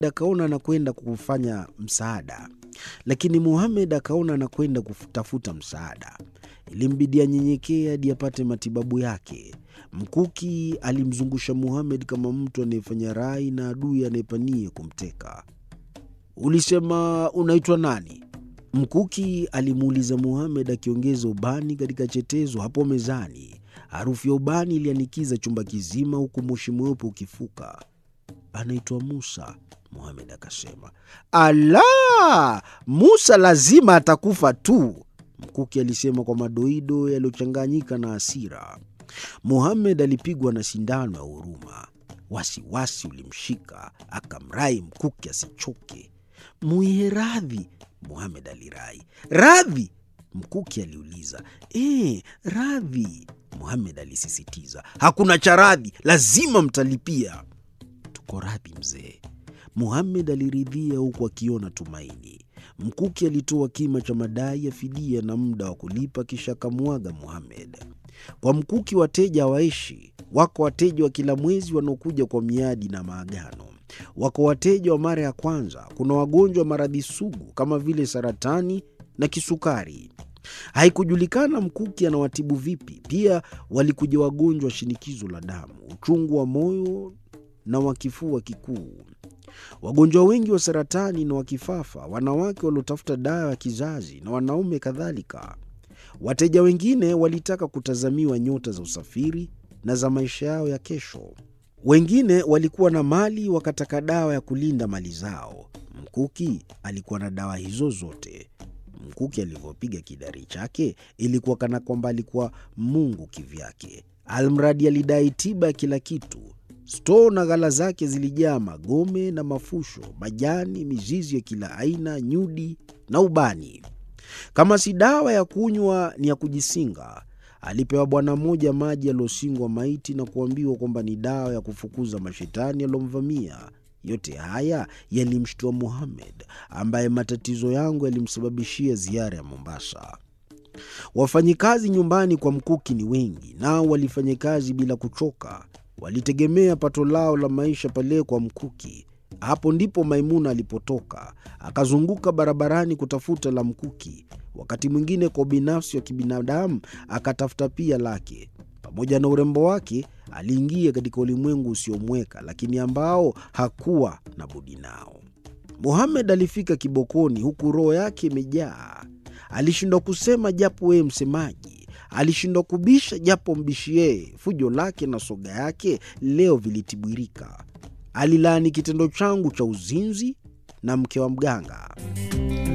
akaona anakwenda kufanya msaada, lakini Muhamed akaona anakwenda kutafuta msaada. Ilimbidi anyenyekee hadi apate matibabu yake. Mkuki alimzungusha Muhamed kama mtu anayefanya rai na adui anayepania kumteka. Ulisema unaitwa nani? Mkuki alimuuliza Muhamed akiongeza ubani katika chetezo hapo mezani. Harufu ya ubani ilianikiza chumba kizima, huku moshi mweupe ukifuka. Anaitwa Musa, Muhamed akasema. Ala, Musa lazima atakufa tu, Mkuki alisema kwa madoido yaliyochanganyika na hasira. Muhamed alipigwa na sindano ya huruma. Wasiwasi ulimshika, akamrai Mkuki asichoke. Muihe radhi, Muhamed alirai. Radhi? Mkuki aliuliza. E, radhi, Muhamed alisisitiza. Hakuna cha radhi, lazima mtalipia. Tuko radhi mzee, Muhamed aliridhia huku akiona tumaini. Mkuki alitoa kima cha madai ya fidia na muda wa kulipa, kisha akamwaga Muhamed. Kwa Mkuki wateja hawaishi. Wako wateja wa kila mwezi wanaokuja kwa miadi na maagano. Wako wateja wa mara ya kwanza. Kuna wagonjwa wa maradhi sugu kama vile saratani na kisukari. Haikujulikana Mkuki anawatibu vipi. Pia walikuja wagonjwa wa shinikizo la damu, uchungu wa moyo na wa kifua kikuu, wagonjwa wengi wa saratani na wa kifafa, wanawake waliotafuta dawa ya kizazi na wanaume kadhalika. Wateja wengine walitaka kutazamiwa nyota za usafiri na za maisha yao ya kesho. Wengine walikuwa na mali wakataka dawa ya kulinda mali zao. Mkuki alikuwa na dawa hizo zote. Mkuki alivyopiga kidari chake ilikuwa kana kwamba alikuwa Mungu kivyake. Almradi alidai tiba ya kila kitu. Stoo na ghala zake zilijaa magome na mafusho, majani, mizizi ya kila aina, nyudi na ubani. Kama si dawa ya kunywa, ni ya kujisinga. Alipewa bwana mmoja maji yaliyosingwa maiti na kuambiwa kwamba ni dawa ya kufukuza mashetani yaliyomvamia. Yote haya yalimshtua Muhamed, ambaye matatizo yangu yalimsababishia ziara ya Mombasa. Wafanyikazi nyumbani kwa Mkuki ni wengi, nao walifanya kazi bila kuchoka. Walitegemea pato lao la maisha pale kwa Mkuki. Hapo ndipo Maimuna alipotoka, akazunguka barabarani kutafuta la Mkuki. Wakati mwingine kwa ubinafsi wa kibinadamu akatafuta pia lake. Pamoja na urembo wake, aliingia katika ulimwengu usiomweka, lakini ambao hakuwa na budi nao. Muhamed alifika kibokoni, huku roho yake imejaa. Alishindwa kusema japo yeye msemaji, alishindwa kubisha japo mbishi yeye. Fujo lake na soga yake leo vilitibirika. Alilaani kitendo changu cha uzinzi na mke wa mganga.